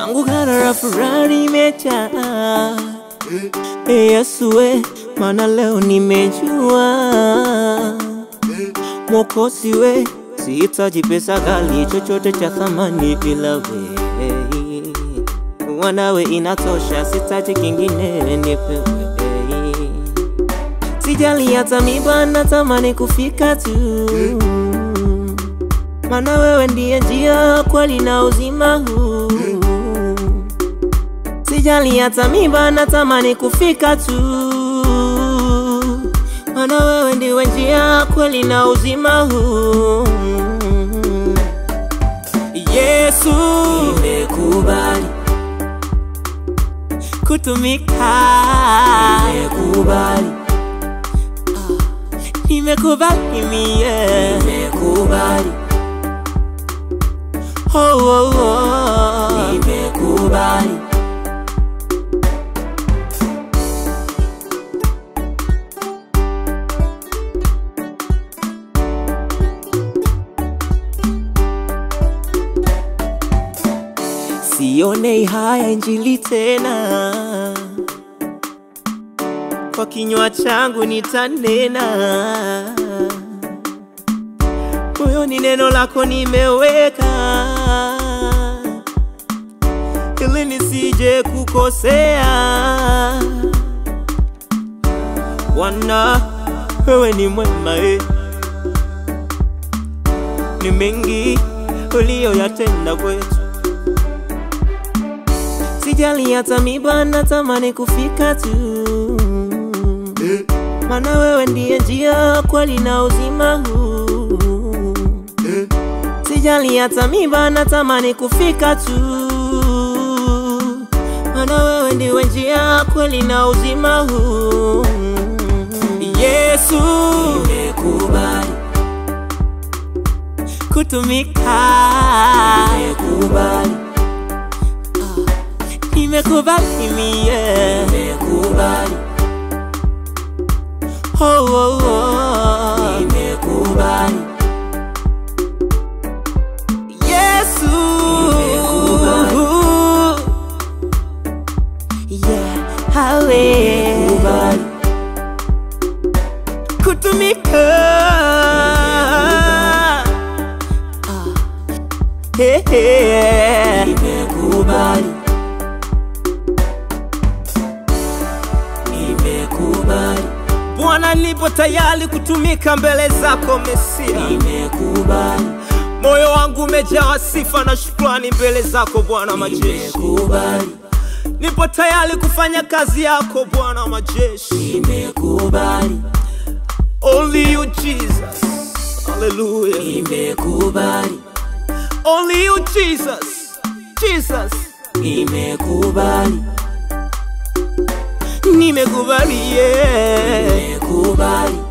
kwangu gara la furaha limejaa. E Yesu we, maana leo nimejua Mwokozi we, sihitaji pesa ghali, chochote cha thamani ila we. Wanawe inatosha, sitaji kingine, nipewe. Sijali hata miba, natamani kufika tu, maana wewe ndiye njia, kweli na uzima huu. Sijali hata miba, natamani kufika tu, maana wewe ndiwe njia, kweli na uzima huu. Yesu, Nimekubali, kutumika, nimekubali, nimekubali mie. nimekubali, Oh, oh, oh. nimekubali. Sione haya injili tena, kwa kinywa changu nitanena, moyoni neno lako nimeweka, ili nisije kukosea. Bwana, wewe ni mwema eh. Ni mengi uliyoyatenda kwetu Sijali hata miba, natamani kufika tu, maana wewe ndiye njia, kweli na uzima huu. Sijali hata miba, natamani kufika tu, maana wewe ndiwe njia, kweli na uzima huu. Yesu, Nimekubali, kutumika, nimekubali, nimekubali mie. nimekubali, Oh, oh, oh. nimekubali, Yesu Nimekubali. yeah, hawe nimekubali, kutumika Hey, hey. nimekubali, nimekubali, Bwana, nipo tayari kutumika mbele zako Mesia. nimekubali, Moyo wangu umejaa sifa na shukrani mbele zako Bwana majeshi. nimekubali, Nipo tayari kufanya kazi yako Bwana majeshi. nimekubali, Only you Jesus. Hallelujah. nimekubali, Only you Jesus. Jesus. nimekubali, Nimekubali yeah. nimekubali,